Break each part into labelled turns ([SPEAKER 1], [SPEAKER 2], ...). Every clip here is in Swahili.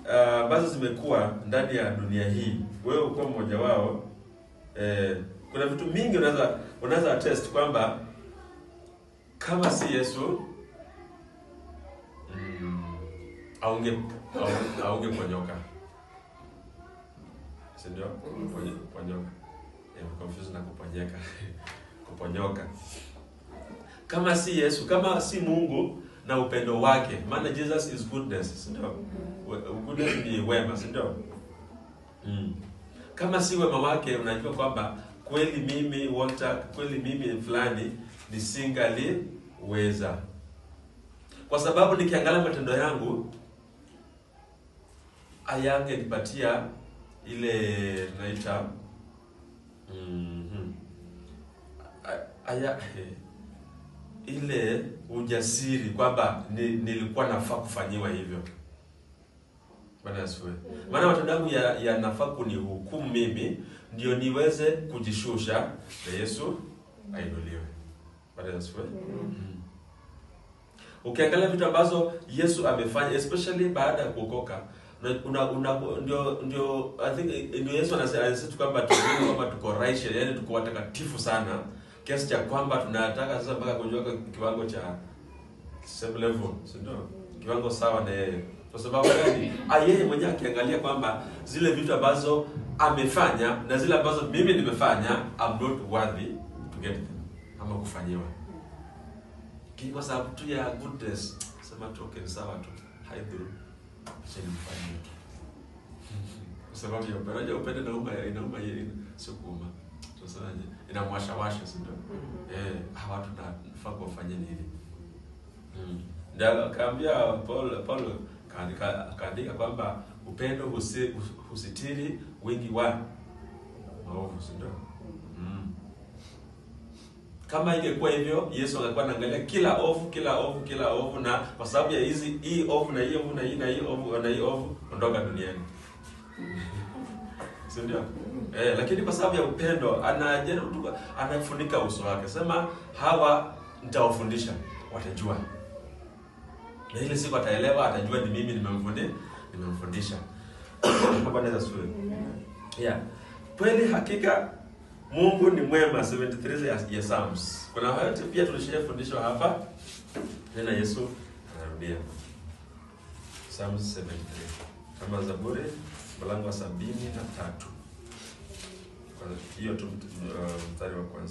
[SPEAKER 1] ah, ambazo zimekuwa ndani ya dunia hii, wewe ukuwa mmoja wao. Eh, kuna vitu mingi unaweza unaweza attest kwamba kama si Yesu mm, aunge au- aungeponyoka, si ndio? Ponye- Ponyoka, Eh, confused na kuponyeka kuponyoka. Kama si Yesu, kama si Mungu na upendo wake, maana Jesus is goodness, si ndio? We- Goodness ni wema, si ndio? Mm. Kama si wema wake, unajua kwamba kweli mimi Walter, kweli mimi fulani nisingaliweza, kwa sababu nikiangalia matendo yangu ayangenipatia ile tunaita mhm, A- aya ile ujasiri kwamba ni, nilikuwa nafaa kufanyiwa hivyo. Bwana asifiwe. Maana matendo yangu ya- yanafaa kunihukumu mimi ndio niweze kujishusha na Yesu ainuliwe. Bwana asifiwe. Mm. Ukiangalia vitu ambazo Yesu amefanya especially baada ya kuokoka una, una, una, ndio ndio I think ndio Yesu anasema anasema tu kwamba tuko kwamba tuko righteous, yani tuko watakatifu sana kiasi cha kwamba tunataka sasa mpaka kujua kwa kiwango cha same level, si ndio? Kiwango sawa na yeye. Kwa sababu gani? Ah, yeye mwenyewe akiangalia kwamba zile vitu ambazo amefanya na zile ambazo mimi nimefanya I'm not worthy to get them ama kufanyiwa. Lakini kwa sababu tu ya goodness, sema tu okay, ni sawa tu. Haidhuru. Acha nimfanyie tu. Kwa sababu ya upendo, unajua upendo inauma inauma yeye sio kuuma. Tunasemaje? Inamwasha washa, si ndio? Eh, hawa watu nafaa kuwafanyia nini? Mm. Ndio akaambia Paul Paul kaandika akaandika kwamba upendo husi, husitiri wingi wa maovu, si ndio? Mm. Kama ingekuwa hivyo, Yesu angekuwa anaangalia kila ovu, kila ovu, kila ovu, na kwa sababu ya hizi hii ovu na hii ovu na hii na hii ovu na hii ovu, ondoka duniani, si ndio? Eh, lakini kwa sababu ya upendo anajaribu tu, anafunika uso wake, sema hawa nitawafundisha, watajua, na ile siku ataelewa, atajua ni mimi nimemfundisha, nimemfundisha. Bwana Yesu asifiwe. Yeah. Kweli hakika Mungu ni mwema 73 ya, ya Psalms. Kuna hayo pia tulishafundishwa hapa. Tena Yesu anarudia. Psalms 73. Kama Zaburi mlango wa sabini na tatu. Kwa hiyo tu uh, mstari wa kwanza.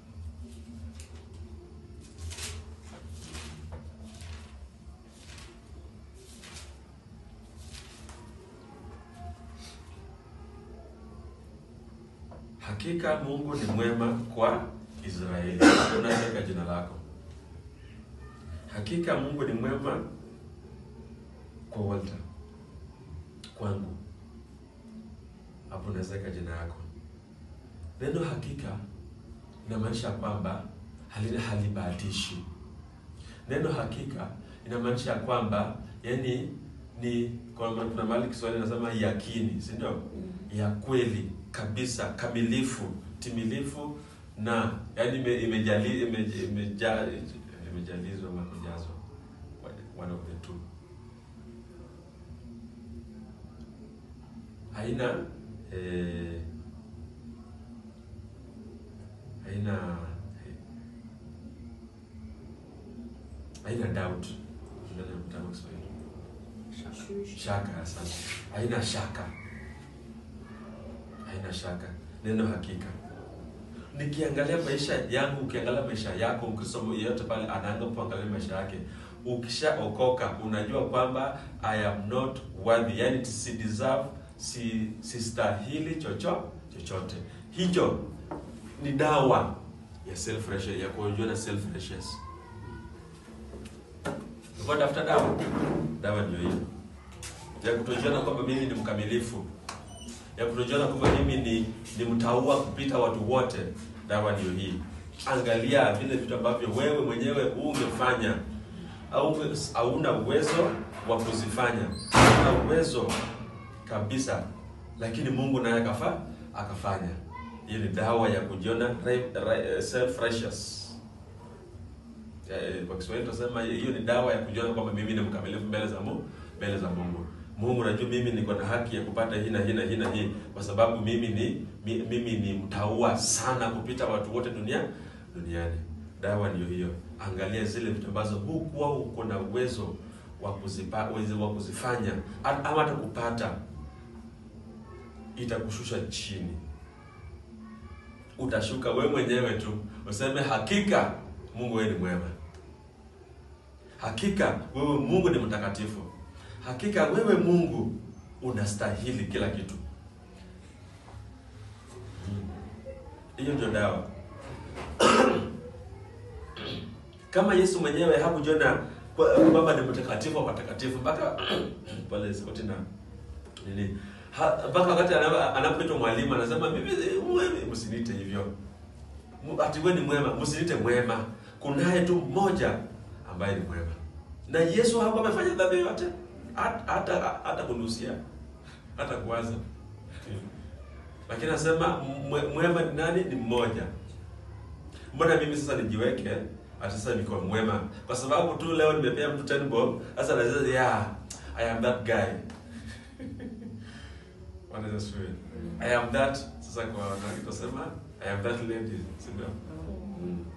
[SPEAKER 1] Hakika Mungu ni mwema kwa Israeli. Unaweka jina lako. Hakika Mungu ni mwema kwa Walter. Kwangu. Hapo unaweka jina yako. Neno hakika inamaanisha kwamba halina halibahatishi. Neno hakika inamaanisha kwamba yani ni kwa maana kuna mahali Kiswahili nasema yakini, si ndio? Ya kweli kabisa, kamilifu, timilifu na yani ime- imejali imeja- imeja- imejalizwa ama kujazwa, one of the two. Haina eh, haina haina doubt. Ndio mtambo Kiswahili. Shaka, asante. Haina shaka, haina shaka. Neno hakika. Nikiangalia maisha yangu, ukiangalia maisha yako, ukisoma yeyote pale anaanza kuangalia maisha yake, ukishaokoka unajua kwamba I am not worthy, yani si deserve, si sistahili chocho chochote. Hicho ni dawa ya self righteous, ya kujiona self righteous. Ulikuwa tafuta dawa, dawa ndio hiyo ya kutojiona kwamba mimi ni mkamilifu, ya kutojiona kwamba mimi ni ni mtaua kupita watu wote. Dawa ndio hii. Angalia vile vitu ambavyo wewe mwenyewe ungefanya au hauna uwezo wa kuzifanya, hauna uwezo kabisa, lakini Mungu naye akafa akafanya. Hiyo ni dawa ya kujiona self righteous. Kwa Kiswahili tunasema hiyo ni dawa ya kujiona kwamba mimi ni mkamilifu mbele za Mungu, mbele za Mungu. Mungu, najua mimi niko na haki ya kupata hii na hii na hii na hii, kwa sababu mimi ni mi, mimi ni mtaua sana kupita watu wote dunia duniani. Dawa ndiyo hiyo. Angalia zile vitu ambazo hukuwa uko na uwezo wa kuzipa uwezo wa kuzifanya a- ama hata kupata, itakushusha chini. Utashuka wewe mwenyewe tu useme, hakika Mungu wewe ni mwema, hakika wewe Mungu ni mtakatifu, hakika wewe Mungu unastahili kila kitu. Hiyo ndio dawa. Kama Yesu mwenyewe hakujiona kwa- kwamba ni mtakatifu wa watakatifu mpaka pale sauti na nini Ha- mpaka wakati ana- anapoitwa mwalimu anasema mimi mimi msiniite hivyo, Mu- ati wewe ni mwema, msiniite mwema. Kunaye tu mmoja ambaye ni mwema, na Yesu hakuwa amefanya dhambi yote, hata hata hata kunusia hata kuwaza lakini anasema mwe- mwema ni nani? Ni mmoja. Mbona mimi sasa nijiweke ati sasa niko mwema kwa sababu tu leo nimepea mtu 10 bob, sasa nasema yeah, I am that guy. Bwana Yesu asifiwe. I am that sasa kwa wanawake tunasema I am that lady, si ndio? Mm.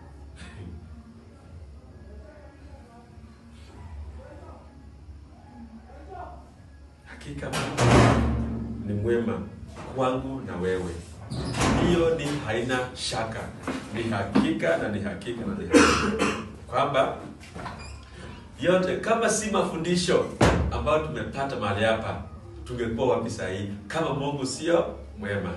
[SPEAKER 1] Hakika Mungu ni mwema kwangu na wewe. Hiyo ni haina shaka, ni hakika na ni hakika na ni hakika kwamba yote, kama si mafundisho ambayo tumepata mahali hapa, tungekuwa wapi saa hii kama Mungu sio mwema?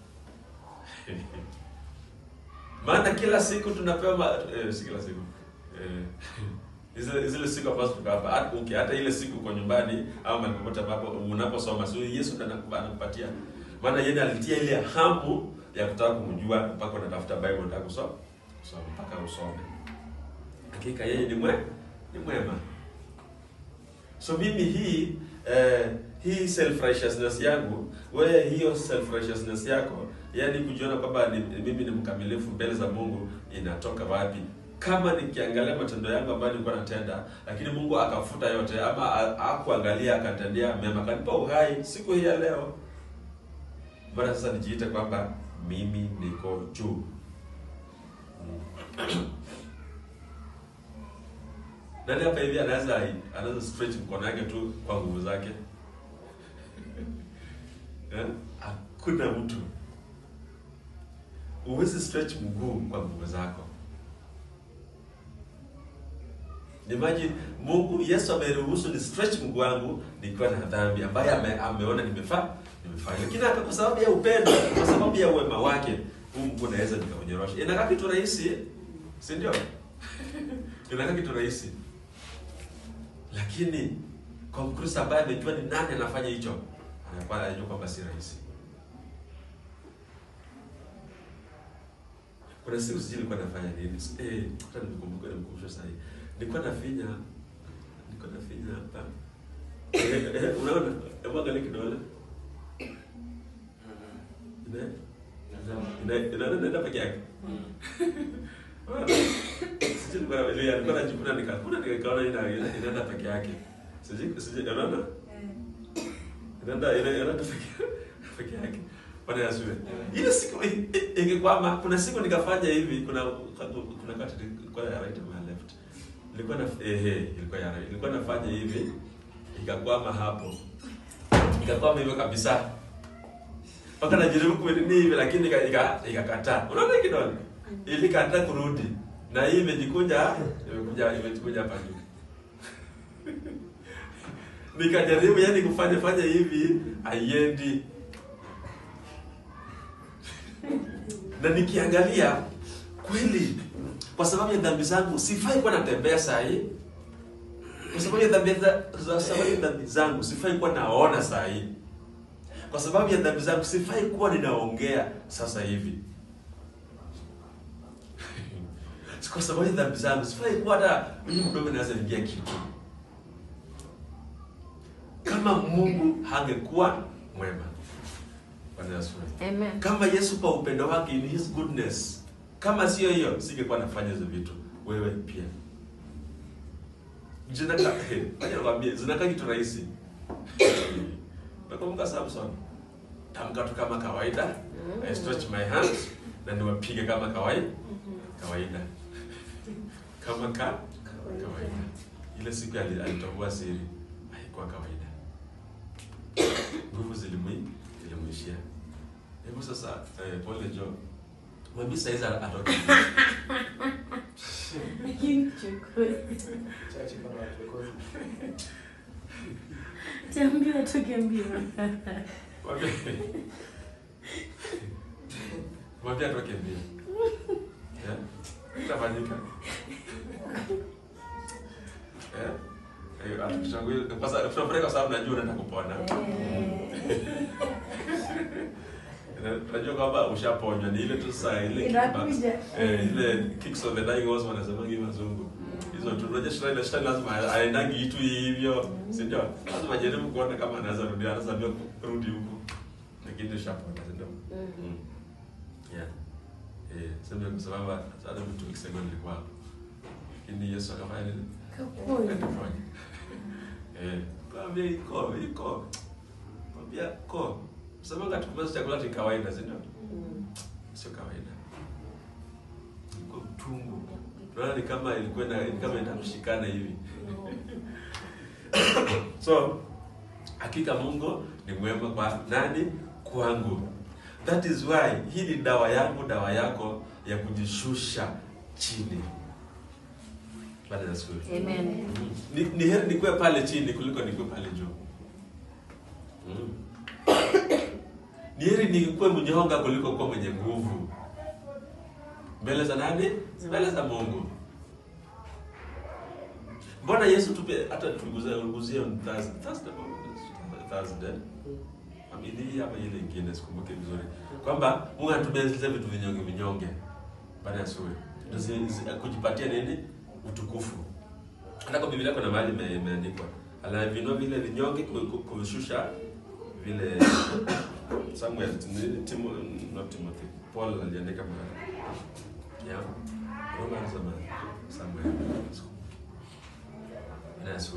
[SPEAKER 1] Maana kila siku tunapewa ma... eh, si kila siku eh, zile zile siku ambazo tuko hapa hata okay, hata ile siku uko nyumbani au mahali popote ambapo unaposoma, so Yesu ndiye anakupa- anakupatia, maana yeye alitia ile hamu ya kutaka kumjua mpaka unatafuta Bible unataka kusoma kusoma mpaka usome. Hakika yeye ni mwe ni mwema. So mimi hii eh, hii self righteousness yangu, wewe hiyo self righteousness yako, yani kujiona kwamba ni, mimi ni mkamilifu mbele za Mungu inatoka wapi? Kama nikiangalia matendo yangu ambayo nilikuwa natenda, lakini Mungu akafuta yote, ama ha- hakuangalia akatendea mema, akanipa uhai siku hii ya leo, bora sasa nijiite kwamba mimi niko juu. Nani hapa hivi anaweza anaweza stretch mkono yake tu kwa nguvu zake? Eh? Hakuna mtu. Huwezi stretch mguu kwa nguvu zako. Imagine Mungu Yesu ameruhusu ni stretch mguu wangu nikiwa na dhambi ambaye ame, ameona nimefaa nimefanya. Lakini hata kwa sababu ya upendo, kwa sababu ya uwema wake, huu mguu naweza nikaunyorosha. Inakaa kitu rahisi, si ndio? Inakaa kitu rahisi. Lakini kwa Mkristo ambaye amejua ni nani anafanya hicho, anakuwa anajua kwamba si rahisi. Kuna siku sijui nilikuwa nafanya nini. Eh, hata nimekumbuka nimekumbusha sasa hivi. Nilikuwa nafinya nilikuwa nafinya hapa. Eh, eh, unaona? Hebu angalia kidole. Ina ina ina inaenda peke yake. Sijui nilikuwa na nilikuwa najikuna nikakuna nikaona ina inaenda peke yake. Sijui sijui unaona? Inaenda ina inaenda peke peke yake. Bwana Yesu. Ile siku i- i- ingekwama, kuna siku nikafanya hivi, kuna kuna kati ilikuwa ya right ama ya left. Ilikuwa na ehe, ilikuwa ya right. Ilikuwa nafanya hivi, ikakwama hapo. Ikakwama hivyo kabisa. Mpaka najaribu kuendelea hivi lakini ika- ika- ikakataa. Unaona kidole? Ilikataa kurudi. Na hii imejikunja, imekuja imekuja hapa juu. Nikajaribu yani kufanya fanya hivi, haiendi. na nikiangalia kweli, kwa sababu ya dhambi zangu sifai kuwa natembea saa hii. Kwa sababu ya dhambi za, za sababu ya dhambi zangu sifai kuwa naona saa hii. Kwa sababu ya dhambi zangu sifai kuwa ninaongea sasa hivi. Kwa sababu ya dhambi zangu sifai kuwa hata mimi mdomo naweza ingia kitu. Kama Mungu hangekuwa mwema. Bwana Yesu.
[SPEAKER 2] Amen.
[SPEAKER 1] Kama Yesu kwa upendo wake in his goodness, kama sio hiyo, singekuwa nafanya hizo vitu. Wewe pia zinaka, wacha nikwambie, zinakaa kitu rahisi, Nakumbuka Samson. Tamka tu kama kawaida. I stretch my hands na niwapige kama kawaida. Kawaida. Kama ka kawaida. Ile siku ali- alitambua siri haikuwa kawaida. Nguvu zilimwi zilimwishia. Hebu sasa eh, pole Jo. Mwambie saizi atoke.
[SPEAKER 2] Chachi kama watu
[SPEAKER 3] Tambia toke mbio.
[SPEAKER 1] Mwambie Mwambie atoke mbio. Eh? Itafanyika. Eh? Eh, atukushangulia kwa sababu tunafurahi kwa sababu najua unaenda kupona. Na- Najua kwamba ushaponywa ni ile tu saa ile kickbacks.
[SPEAKER 3] Inakuja.
[SPEAKER 1] Eh, ile kicks of the dying horse wanasema hivi wazungu. Hizo tu unajua shetani shetani lazima aendangi itu hivyo. Si ndio? Lazima ajaribu kuona kama anaweza rudi anaweza ambia kurudi huko. Lakini ushapona, si ndio? Mm. Yeah. Eh, sema kwa sababu hata mtu akisema nilikuwa hapo. Lakini Yesu akafanya nini?
[SPEAKER 3] Kaponya.
[SPEAKER 1] Akafanya. Eh, kwambia iko, iko. Kwambia ko. Sema tukimaliza chakula ni kawaida, si ndio? Sio kawaida. Iko mtungu. Unaona ni kama ilikuwa na ni kama inamshikana hivi. So, hakika Mungu ni mwema kwa nani? Kwangu. That is why hii ni dawa yangu, dawa yako ya kujishusha chini. Bwana Yesu.
[SPEAKER 3] Amen.
[SPEAKER 1] Ni, ni heri nikuwe pale chini kuliko nikuwe pale juu. Mm. Ni heri nikuwe mnyonga kuliko kuwa mwenye nguvu. Mbele za nani? Mbele za Mungu. Mbona Yesu tupe hata tuguzie uguzie on Thursday, Thursday, Thursday. Amini hii hapa ile ingine sikumbuke vizuri. Kwamba Mungu anatupea zile vitu vinyonge vinyonge. Bwana Yesu. Ndio zi- zi- kujipatia nini? Utukufu. Hata kwa Biblia kuna mahali ime- imeandikwa anavinua vile vinyonge ku- ku- kuvishusha vile Samuel ni- Timo, not Timothy Paul aliandika mahali yeah. Roma anasema Samuel Bwana Yesu.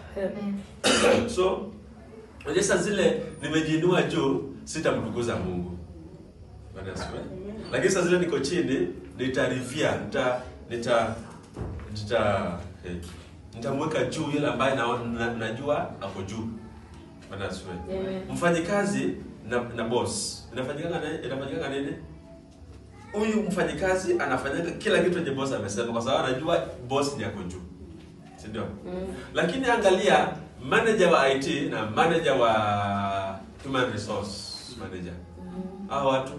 [SPEAKER 1] So unajua saa zile nimejiinua juu sitamtukuza Mungu. Bwana Yesu. Lakini saa zile niko chini nitarivia, nita nita nita eh, nitamweka juu yule ambaye na, na, najua ako juu. Bwana Yesu.
[SPEAKER 3] Amen.
[SPEAKER 1] Mfanyikazi na, na boss inafanyikanga na inafanyikanga nini? Huyu mfanyikazi anafanyanga kila kitu yenye boss amesema kwa sababu anajua boss ni ako juu. Si ndio?
[SPEAKER 3] Mm.
[SPEAKER 1] Lakini angalia manager wa IT na manager wa human resource manager.
[SPEAKER 3] Mm.
[SPEAKER 1] Hao watu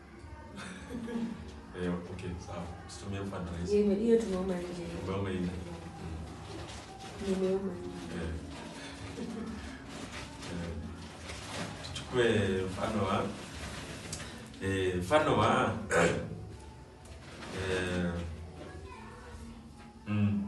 [SPEAKER 1] Eh, okay, sawa. Tutumie mfano rahisi.
[SPEAKER 3] Hiyo hiyo tumeoma nje.
[SPEAKER 1] Umeona ile?
[SPEAKER 3] Nimeoma nje.
[SPEAKER 1] Eh. Eh. Tuchukue mfano wa eh, mfano wa eh, mm,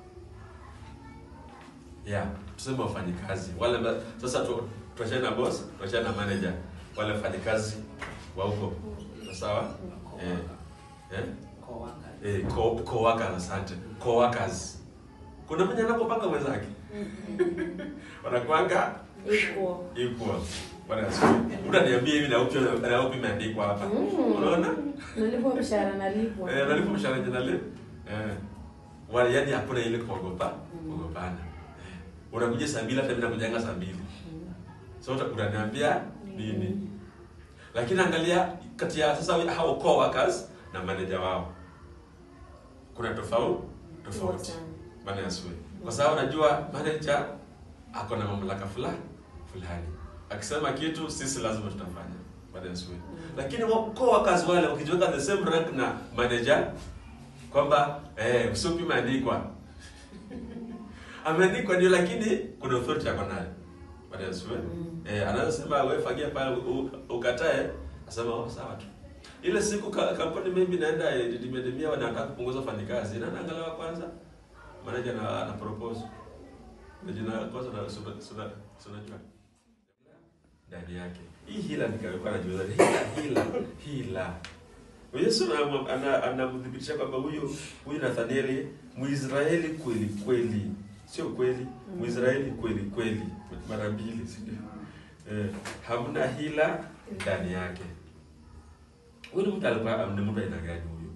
[SPEAKER 1] yeah, tuseme wafanyikazi wale amba- sasa tu, tuachane na boss, tuachane na manager, wale wafanyikazi wa huko sawa eh, eh, eh, co- co-workers, asante co-workers. Kuna mwenye anapopanga mwenzake wanakuanga
[SPEAKER 3] Iko.
[SPEAKER 1] equal. Bwana asifiwe. Mtu aniambie hivi na upi na upi imeandikwa hapa.
[SPEAKER 3] Mm.
[SPEAKER 1] Unaona?
[SPEAKER 3] Nalipwa mshahara nalipwa.
[SPEAKER 1] Eh, nalipo mshahara jana leo. Eh. Wale yani hakuna ile kuogopa, kuogopana. Eh. Unakuja saa mbili hata mimi nakujanga saa mbili. So uta- unaniambia nini? Lakini angalia kati ya sasa hao co-workers na manager wao. Kuna tofauti tofauti.
[SPEAKER 3] sana.
[SPEAKER 1] Bwana Yesu. Kwa sababu najua manager ako na mamlaka fulani fulani. Akisema kitu sisi lazima tutafanya. Bwana Yesu. Lakini wa- co-workers wale wakijiweka the same rank na manager kwamba eh usupi imeandikwa. Ameandikwa ndio lakini kuna authority yako nayo. Bwana Yesu.
[SPEAKER 3] Mm.
[SPEAKER 1] Eh anaweza sema wewe fagia pale u- ukatae, asema oh sawa tu. Ile siku ka- kampuni maybe naenda eh, dimedemia wanataka kupunguza wafanyikazi. Nani angalawa kwanza? Manager na ana propose. Na jina kwanza na sura sura sura jua. Ndani yake. Hii hila nikaweka na jua. Hila hila hila. Yesu ana- ana- anamdhibitisha kwamba huyu huyu Nathanieli Mwisraeli kweli kweli sio kweli mwisraeli kweli kweli mara mbili si ndio? eh, hamna hila ndani yake huyu ni mtu alikuwa ni mtu aina gani huyu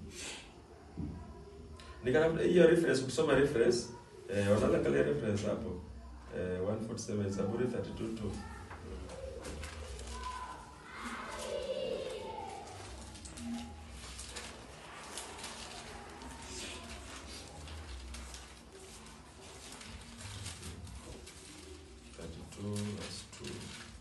[SPEAKER 1] nikana hiyo reference ukisoma reference eh, wanaangalia reference hapo eh, 147 Zaburi 32 tu Thirty-two, verse two.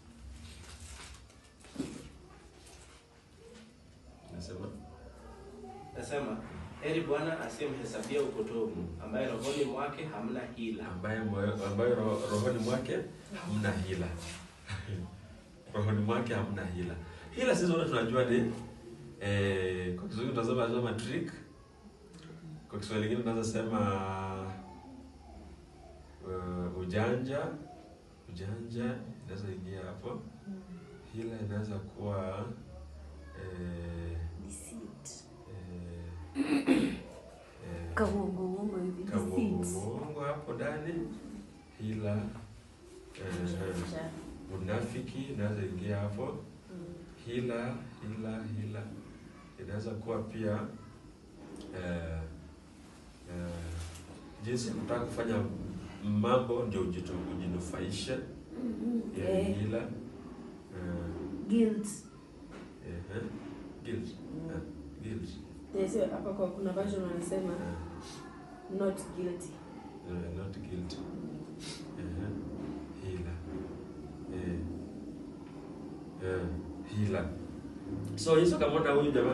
[SPEAKER 1] Nasema
[SPEAKER 2] Nasema heri Bwana asiyemhesabia upotovu, ambaye rohoni mwake hamna hila.
[SPEAKER 1] ambaye moyo- ambayo ro- rohoni mwake hamna hila rohoni mwake hamna hila hila sisi wote tunajua ni eh, kwa Kiswahili tunasema tunasema trick kwa Kiswahili kingine tunaweza sema uh, ujanja ujanja inaweza ingia hapo hila inaweza kuwa eh,
[SPEAKER 3] Deceit.
[SPEAKER 1] eh, eh,
[SPEAKER 3] Kauongo uongo hivi. Deceit.
[SPEAKER 1] kauongo hapo ndani hila eh,
[SPEAKER 3] Ujanja.
[SPEAKER 1] unafiki inaweza ingia hapo
[SPEAKER 3] Mm.
[SPEAKER 1] hila hila hila inaweza kuwa pia eh, eh, jinsi ya kutaka kufanya mambo ndio ujitu- ujinufaishe
[SPEAKER 3] Mm,
[SPEAKER 1] hiyo ni
[SPEAKER 3] eh,
[SPEAKER 1] hila eh,
[SPEAKER 3] guilt.
[SPEAKER 1] eh, eh, guilt eh, guilt
[SPEAKER 3] Yes, hapa kwa kuna version wanasema
[SPEAKER 1] eh,
[SPEAKER 3] not guilty.
[SPEAKER 1] eh, not guilty eh, hila eh, eh, hila so Yesu akamwona huyu jamaa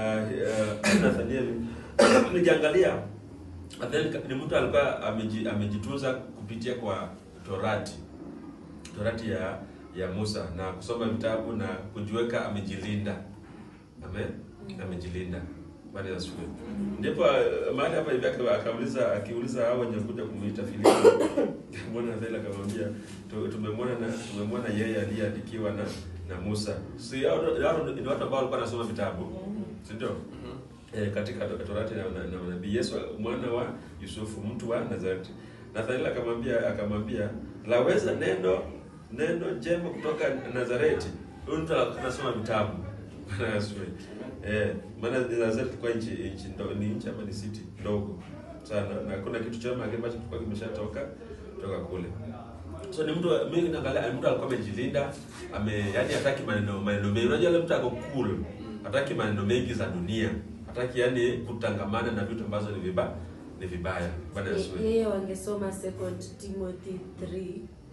[SPEAKER 1] uh, uh, Nathanieli nikiangalia Nathanieli ni mtu alikuwa ameji, amejitunza kupitia kwa Torati Torati ya ya Musa na kusoma vitabu na kujiweka amejilinda amen amejilinda baada ya shule ndipo uh, mahali hapa hivi aka- akauliza akiuliza hao wenye kuja kumuita Filipo mbona Nathanieli akamwambia "Tu- tumemwona na tumemwona yeye aliyeandikiwa na na Musa si hao hao ni watu ambao walikuwa wanasoma vitabu si ndio eh, katika Torati na, na, na nabii Yesu mwana wa Yusufu mtu wa Nazareti. Nathanaeli akamwambia akamwambia laweza neno neno jema kutoka Nazareti. Huyu mtu anasoma vitabu. Bwana asifiwe. Eh, maana Nazareti ilikuwa nchi nchi ndo, ni nchi ama ni city ndogo sana na kuna kitu chema ambacho kilikuwa kimeshatoka kutoka kule. So ni mtu mimi naangalia ni mtu alikuwa amejilinda, ame yani hataki maneno maneno mengi. Unajua yule mtu ako cool. Hataki maneno mengi za dunia. Hataki yani kutangamana na vitu ambazo ni vibaya ni vibaya. Bwana
[SPEAKER 3] Ye-
[SPEAKER 1] Yesu.
[SPEAKER 3] Yeye wangesoma second Timothy 3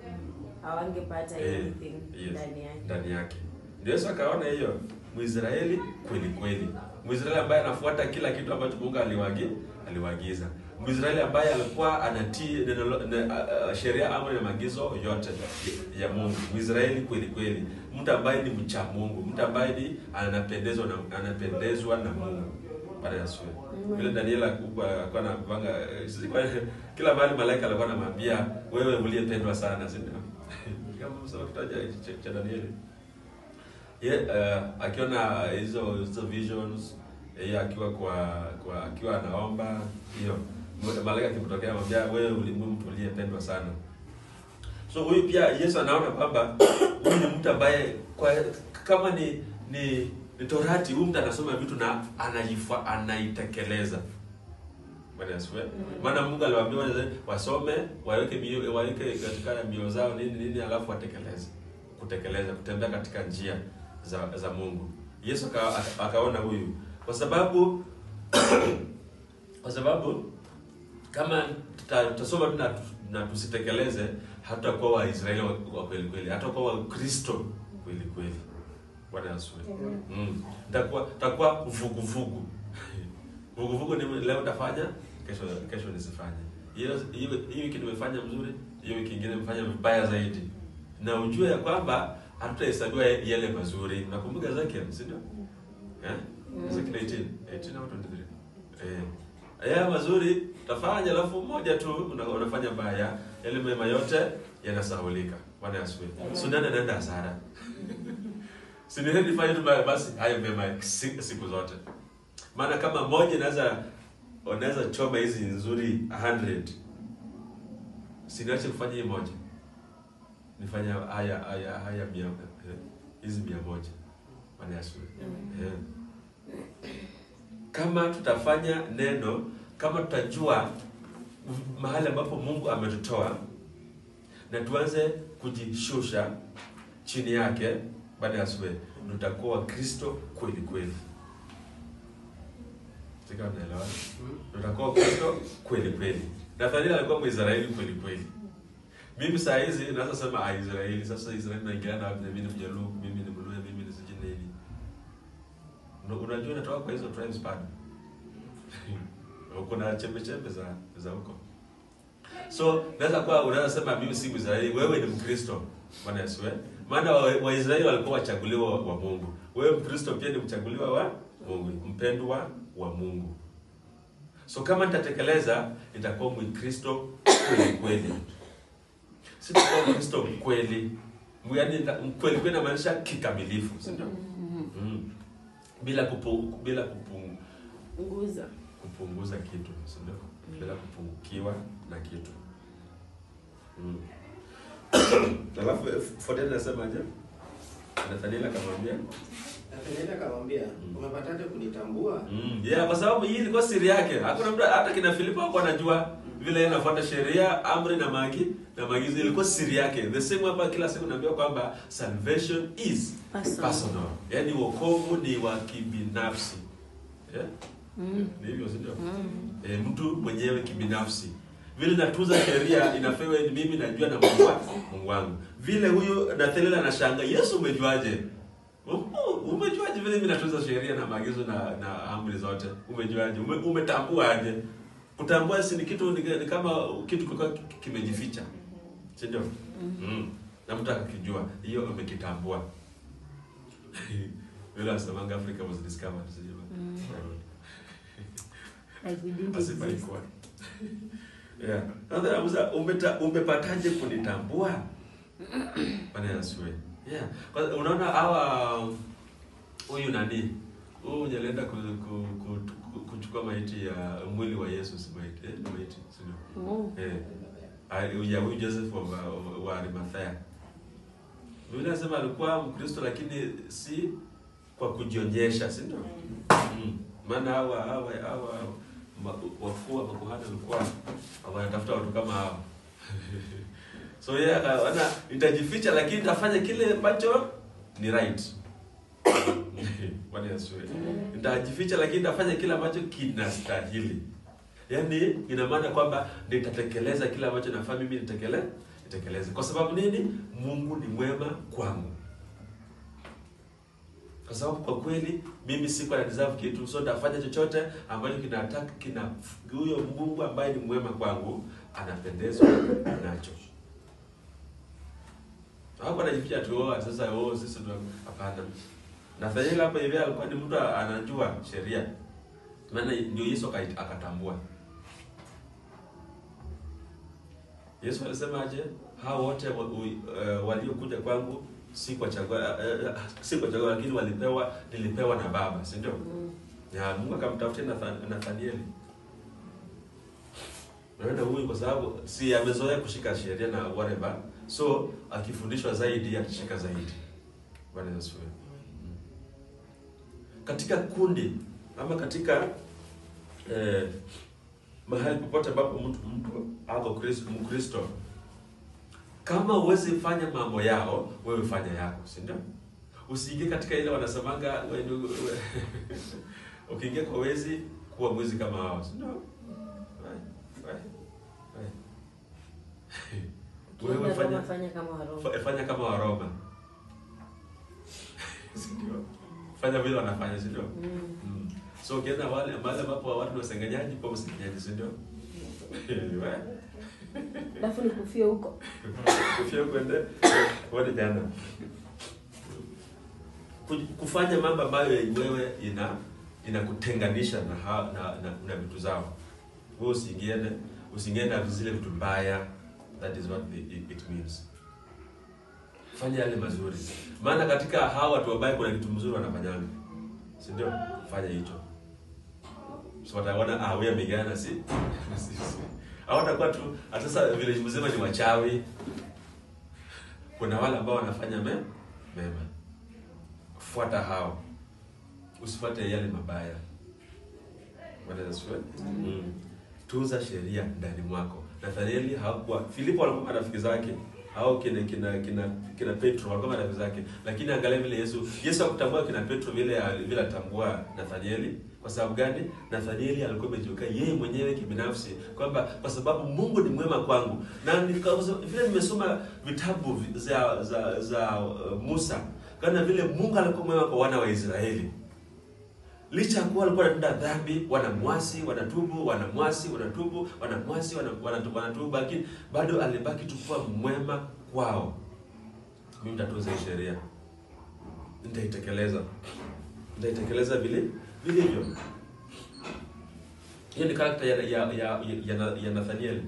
[SPEAKER 3] hawangepata
[SPEAKER 1] Eh,
[SPEAKER 3] anything
[SPEAKER 1] yes.
[SPEAKER 3] ndani yake.
[SPEAKER 1] ndani yake. Ndio Yesu akaona hiyo Mwisraeli kweli kweli. Mwisraeli ambaye anafuata kila kitu ambacho Mungu aliwagi aliwaagiza. Mwisraeli ambaye alikuwa anatii neno lo- ne- a- a- sheria amri na maagizo yote ya Mungu. Mwisraeli kweli kweli. Mtu ambaye ni mcha Mungu, mtu ambaye ni anapendezwa na anapendezwa na Mungu. Bwana Yesu. Vile Daniel alikuwa alikuwa anapanga eh, silikuwa- kila mahali malaika alikuwa anamwambia wewe uliyependwa sana, si ndio? Kama msoma kitabu cha- cha- cha Danieli ye uh, akiona hizo hizo visions yeye akiwa kwa kwa akiwa anaomba hiyo m- malaika akimtokea anamwambia wewe ulimwe mtu uliyependwa sana so huyu pia Yesu anaona kwamba huyu ni mtu ambaye kwa kama ni ni, ni torati huyu mtu anasoma vitu na anaifa anaitekeleza Bwana Yesu. eh? Maana Mungu aliwaambia wale wasome, waweke mioyo waweke katika mioyo zao nini nini alafu watekeleze. Kutekeleza, kutembea katika njia za za Mungu. Yesu aka, aka- akaona huyu kwa sababu kwa sababu kama tuta- tutasoma tu na, na tusitekeleze hatutakuwa Waisraeli wa wa kweli kweli, hatakuwa Wakristo kweli kweli. Bwana Yesu. Mm. Takuwa takuwa vuguvugu. Vuguvugu ni leo nitafanya, kesho kesho nisifanye. Hiyo hiyo hii wiki nimefanya mzuri, hiyo wiki nyingine nimefanya vibaya zaidi. Na ujue ya kwamba hatutahesabiwa yale mazuri. Nakumbuka Ezekiel, si ndio? Eh? Ezekiel 18, 18 au 23. Eh. Haya mazuri utafanya alafu moja tu una- unafanya baya, yale mema yote yanasahulika. Bwana Yesu. So nani anaenda hasara? Si ni heri fanye tu baya basi hayo mema si- siku zote. Maana kama moja inaweza unaweza choma hizi nzuri 100 siniache kufanya hii moja nifanya haya haya haya mia eh, hizi mia moja Bwana Yesu eh. kama tutafanya neno kama tutajua mahali ambapo Mungu ametutoa na tuanze kujishusha chini yake baada ya sue tutakuwa Wakristo kweli kweli. Sika unaelewa? Tutakuwa Wakristo kweli kweli. Nathaniel alikuwa Mwisraeli kweli kweli. Mimi saa hizi naweza sema ah, Israeli sasa Israeli naingiliana wapi na mimi ni Mjaluo, mimi ni Mluya, mimi ni sijui nini. Una- Unajua natoka kwa hizo tribes bado. Kuna chembe chembe za za huko. So naweza kuwa unaweza sema mimi si Mwisraeli, wewe ni Mkristo. Bwana Yesu eh? Maana Waisraeli wa Waisraeli walikuwa wachaguliwa wa Mungu. Wewe Mkristo pia ni mchaguliwa wa Mungu, mpendwa wa Mungu. So kama nitatekeleza nitakuwa Mkristo kweli kweli. Sitakuwa Mkristo kweli. Yaani nita- kweli kweli inamaanisha kikamilifu, si ndio? Mm. Bila kupu, bila kupungu,
[SPEAKER 3] Nguza.
[SPEAKER 1] kupunguza kitu, si ndio? Bila kupungukiwa na kitu. Mm. Alafu Fodeni anasemaje? Nathaniel akamwambia
[SPEAKER 2] Nathanieli akamwambia,
[SPEAKER 1] Mm.
[SPEAKER 2] umepataje kunitambua?
[SPEAKER 1] Mm, yeah, kwa sababu hii ilikuwa siri yake. Hakuna mtu hata kina Filipo hakuwa anajua vile yeye anafuata sheria, amri na magi na maagizo ilikuwa siri yake. The same hapa kila siku naambiwa kwamba salvation is
[SPEAKER 3] Personal.
[SPEAKER 1] personal. Yaani wokovu ni wa kibinafsi. Yeah?
[SPEAKER 3] Mm.
[SPEAKER 1] Ni hivyo si ndio?
[SPEAKER 3] Mm.
[SPEAKER 1] E, mtu mwenyewe kibinafsi. Vile natunza sheria inafewa ni mimi najua na Mungu wa- Mungu wangu. Vile huyu Nathaniel anashanga, Yesu umejuaje? Um- Umejuaje vile mimi natunza sheria na maagizo na na amri zote? Umejuaje? Ume, umetambua aje? Kutambua si ni kitu ni, ni kama kitu kilikuwa ki- kimejificha. Si ndio? Mm. Na mtu akakijua, hiyo umekitambua. Vile asemanga Africa was discovered, sijui.
[SPEAKER 3] Mm. Like we didn't
[SPEAKER 1] Asifa
[SPEAKER 3] exist.
[SPEAKER 1] ilikuwa. Yeah. Sasa namuuliza umeta umepataje kunitambua? Bwana Yesu. Yeah. Kwa unaona hawa huyu nani? Huyu mwenye alienda ku, ku, ku, ku, kuchukua maiti ya mwili wa Yesu si maiti. Eh, ni maiti, si ndio?
[SPEAKER 3] Oh.
[SPEAKER 1] Eh. Ali- Ya huyu Joseph wa, wa, wa Arimathea. Biblia inasema alikuwa Mkristo lakini si kwa kujionyesha, si ndio? Mm. Maana hawa hawa hawa ma- wakuu wa makuhani walikuwa wanatafuta watu kama hao. so yeye akaona nitajificha, lakini nitafanya kile ambacho ni right. Bwana Yesu. Nitajificha, lakini nitafanya kile ambacho kinastahili. Yaani ina maana kwamba nitatekeleza kile ambacho nafaa mimi nitekele nitekeleze. Kwa sababu nini? Mungu ni mwema kwangu kwa sababu kwa kweli mimi sikuwa na deserve kitu, so nitafanya chochote ambacho kinataka kina huyo Mungu ambaye ni mwema kwangu anapendezwa nacho. Hapo anajificha tu oh, sasa oh, sisi ndo hapana. Nathaniel hapa hivi alikuwa ni mtu anajua sheria. Maana ndio Yesu akai- akatambua. Yesu alisema aje? Hao wote wa, u- eh, waliokuja kwangu si kwa chagua eh, eh, si kwa chagua lakini walipewa nilipewa na Baba, si ndio?
[SPEAKER 3] Mm.
[SPEAKER 1] Ya Mungu akamtafutia Nathan- Nathanieli. Naona huyu kwa sababu si amezoea kushika sheria na whatever. So akifundishwa zaidi atashika zaidi. Bwana Yesu. Mm. Katika kundi ama katika eh, mahali popote ambapo mtu mtu ako Kristo Mkristo kama huwezi fanya mambo yao, wewe fanya yako, si ndio? Usiingie katika ile wanasemanga we- we- ukiingia kwa wezi kuwa mwizi kama hao, si ndio? Right, right, right. Wewe
[SPEAKER 3] Ukienda
[SPEAKER 1] fanya
[SPEAKER 3] Roma, fanya kama Waroma.
[SPEAKER 1] fa- fanya kama Waroma, si ndio? Fanya vile wanafanya, si ndio?
[SPEAKER 3] Mm.
[SPEAKER 1] Mm. So ukienda wale mahali ambapo watu ni wasengenyaji, kwa msengenyaji, si ndio? Wewe
[SPEAKER 3] Alafu nikufie huko.
[SPEAKER 1] kufia kwende wale jana Ku- kufanya mambo ambayo wewe ina inakutenganisha na, ha- na, na, na vitu zao wewe usiingiene usiingiene na zile vitu mbaya that is what it, it, it means fanya yale mazuri maana katika hawa watu wabaya kuna kitu mzuri wanafanyanga si ndio fanya hicho so wataona ah wewe amegana si si- si. hawatakuwa tu hata sasa village mzima ni wachawi. Kuna wale ambao wanafanya me, mema. Fuata hao, usifuate yale mabaya. Bwana Yesu asifiwe. Mm. Tunza sheria ndani mwako. Nathanieli hakuwa Filipo walikuwa marafiki zake au kina kina kina kina Petro walikuwa marafiki zake, lakini angalia vile Yesu Yesu hakutambua kina Petro vile vile atambua Nathanieli. Kwa sababu gani? Nathanieli alikuwa amejiweka yeye mwenyewe kibinafsi kwamba kwa sababu Mungu ni mwema kwangu, na nika- vile nimesoma vitabu vi- za za za uh, Musa kana vile Mungu alikuwa mwema kwa wana wa Israeli licha ya kuwa walikuwa wanatenda dhambi, wanamwasi, wanatubu, wanamwasi, wanatubu, wanamwasi, wana- wanatubu, wanatubu, lakini bado alibaki tu kuwa mwema kwao. Mimi nitatunza hii sheria, nitaitekeleza, nitaitekeleza vile vilivyo. Hiyo ni karakta ya ya ya, ya, ya Nathaniel.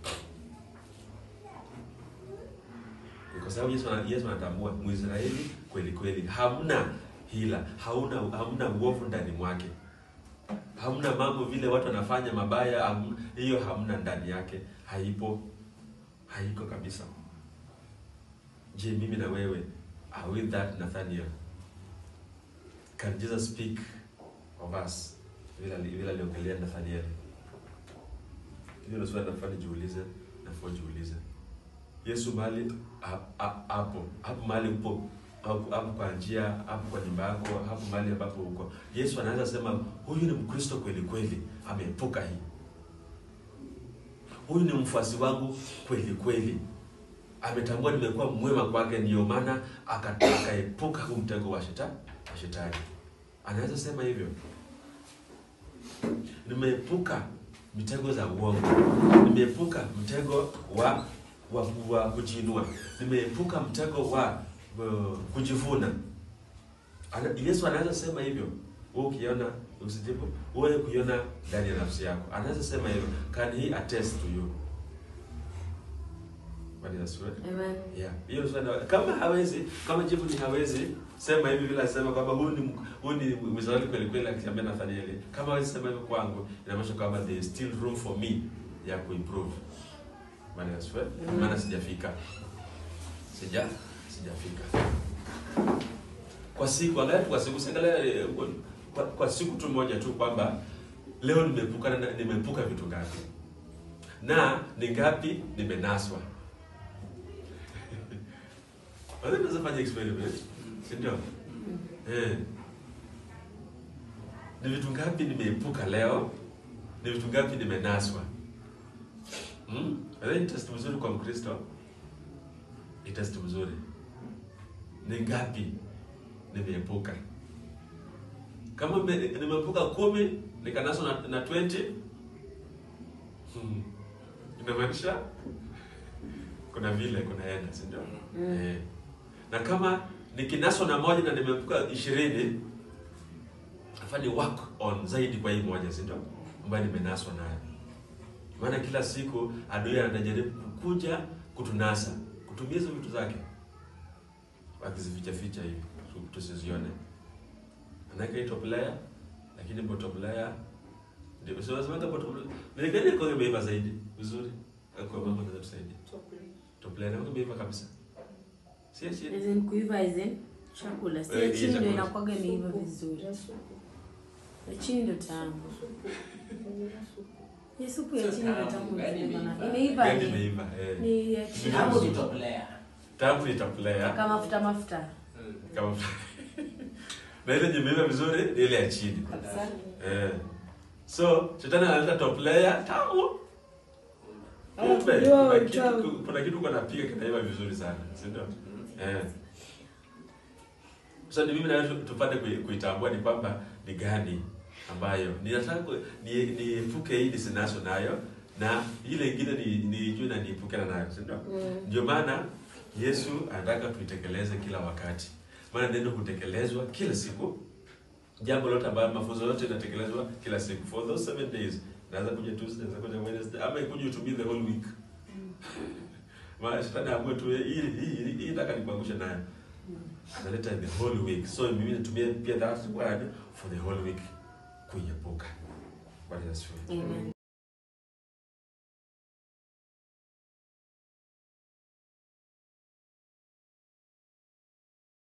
[SPEAKER 1] Kwa sababu Yesu ana- Yesu anatambua Mwisraeli kweli kweli, hamna hila, hauna hamna uovu ndani mwake, hamna mambo vile watu wanafanya mabaya, hamna- hiyo hamna ndani yake, haipo, haiko kabisa. Je, mimi na wewe are we that Nathaniel? Can Jesus speak of us vile ali- vile aliongelea Nathaniel? Hiyo ndio swali nafaa nijiulize, nafaa jiulize. Yesu mahali ha- ha- hapo hapo mahali upo hapo hapo kwa njia hapo kwa nyumba yako hapo mahali ambapo uko, Yesu anaweza sema huyu ni Mkristo kweli kweli, ameepuka hii. Huyu ni mfuasi wangu kweli kweli, ametambua nimekuwa mwema kwake, ndio maana aka- akaepuka huu mtego wa shetani wa shetani. Anaweza sema hivyo, nimeepuka mitego za uongo, nimeepuka mtego wa wa, wa kujiinua, nimeepuka mtego wa uh, kujivuna. Ana, Yesu anaweza sema hivyo. Wewe ukiona usijibu, wewe kuiona ndani ya nafsi yako, anaweza sema hivyo. Can he attest to you? Bwana Yesu.
[SPEAKER 3] Amen.
[SPEAKER 1] Yeah. Hiyo ni swali. Kama hawezi, kama jibu ni hawezi, sema hivi vile asema kwamba huyu ni huyu ni Mwisraeli kweli kweli akiambia Nathanieli. Kama hawezi sema hivyo kwangu, inamaanisha kwamba there is still room for me ya kuimprove. Bwana Yesu.
[SPEAKER 3] Mm.
[SPEAKER 1] Maana sijafika. Sija sijafika. Kwa siku angalia tu kwa siku siangalia eh, kwa, kwa siku tu moja tu kwamba leo nimeepuka na nimeepuka vitu ngapi? Na ni ngapi nimenaswa? Wazee tunaweza fanya experiment, si ndio? Eh. Ni vitu ngapi nimeepuka leo? Ni vitu ngapi nimenaswa? Hmm? Wazee ni test mzuri kwa Mkristo. Ni test mzuri. Ni ngapi nimeepuka? Kama me- nimeepuka kumi nikanaswa na, na 20 hmm. Inamaanisha kuna vile kunaenda, si ndio?
[SPEAKER 3] Mm.
[SPEAKER 1] Eh. Na kama nikinaswa na moja na nimeepuka ishirini, nafaa ni work on zaidi kwa hii moja, si ndio? Ambayo nimenaswa nayo. Maana kila siku adui anajaribu kukuja kutunasa, kutumia hizo vitu zake, akizificha ficha hivi tu- tusizione. Anaweka hii top layer, lakini bottom layer ndio sio lazima kama bottom layer. Ni gani kwa imeiva zaidi? Vizuri. Kwa mambo yanaweza tusaidia. Top layer ndio imeiva kabisa. Si si.
[SPEAKER 3] As in kuiva as in chakula. Si
[SPEAKER 1] Eh,
[SPEAKER 3] ya
[SPEAKER 1] hii
[SPEAKER 3] chini ndio
[SPEAKER 1] chakula.
[SPEAKER 3] inakuwaga imeiva vizuri. Ya chini ndio tamu. Ya supu ya
[SPEAKER 2] Sio
[SPEAKER 3] chini ndio
[SPEAKER 2] tamu,
[SPEAKER 3] tamu
[SPEAKER 2] gani
[SPEAKER 3] zaidi
[SPEAKER 2] imeiva?
[SPEAKER 3] bana. Imeiva
[SPEAKER 1] Gani
[SPEAKER 3] ni.
[SPEAKER 1] imeiva? Eh.
[SPEAKER 3] Ni ya chini.
[SPEAKER 2] Hapo ni top layer.
[SPEAKER 1] Tamu ni top layer.
[SPEAKER 3] Kama mafuta mafuta.
[SPEAKER 2] Mm.
[SPEAKER 1] Kama na ile yenye imeiva vizuri ni ile ya chini.
[SPEAKER 3] Kabisa.
[SPEAKER 1] Eh. So, shetani analeta top layer tamu.
[SPEAKER 3] Ah,
[SPEAKER 1] Kumbe,
[SPEAKER 3] kujua
[SPEAKER 1] kuna kitu
[SPEAKER 3] utamu.
[SPEAKER 1] kuna kitu kwa napiga kinaiva vizuri sana, si ndio? Eh. Sasa ni mimi na wewe tu- tupate kui- kuitambua ni kwamba ni gani ambayo ninataka ku- ni niepuke hii nisinaso nayo na ile ingine ni nijue na niepukana nayo, si ndio?
[SPEAKER 3] Mm.
[SPEAKER 1] Ndio maana Yesu anataka tuitekeleze kila wakati, maana neno hutekelezwa kila siku. Jambo lote ambayo mafunzo yote inatekelezwa kila siku for those seven days. Naweza kuja Tuesday, naweza kuja Wednesday, ama ikuje utumie the whole week. Maana shetani amue tu hii hii hii hii nataka nikuangushe nayo. Analeta the whole week. So mimi nitumie pia that word for the whole week kuiepuka. Bwana Yesu.
[SPEAKER 3] Amen.